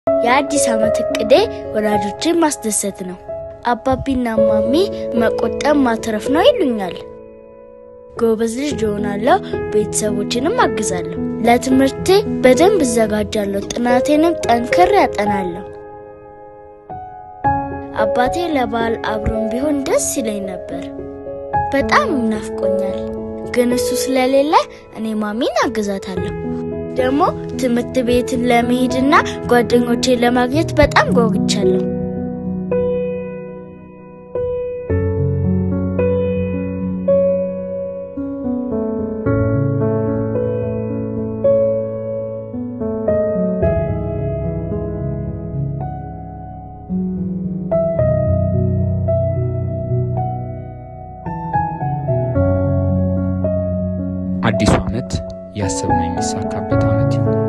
የአዲስ ዓመት እቅዴ ወላጆችን ማስደሰት ነው። አባቢና ማሚ መቆጠብ ማትረፍ ነው ይሉኛል። ጎበዝ ልጅ እሆናለሁ፣ ቤተሰቦችንም አግዛለሁ። ለትምህርቴ በደንብ እዘጋጃለሁ፣ ጥናቴንም ጠንክር ያጠናለሁ። አባቴ ለበዓል አብሮን ቢሆን ደስ ይለኝ ነበር። በጣም ናፍቆኛል፣ ግን እሱ ስለሌለ እኔ ማሚን አግዛታለሁ። ደግሞ ትምህርት ቤትን ለመሄድና ጓደኞቼን ለማግኘት በጣም ጓጉቻለሁ። አዲሱ ዓመት ያሰብነው የሚሳካበት ዓመት ይሁን።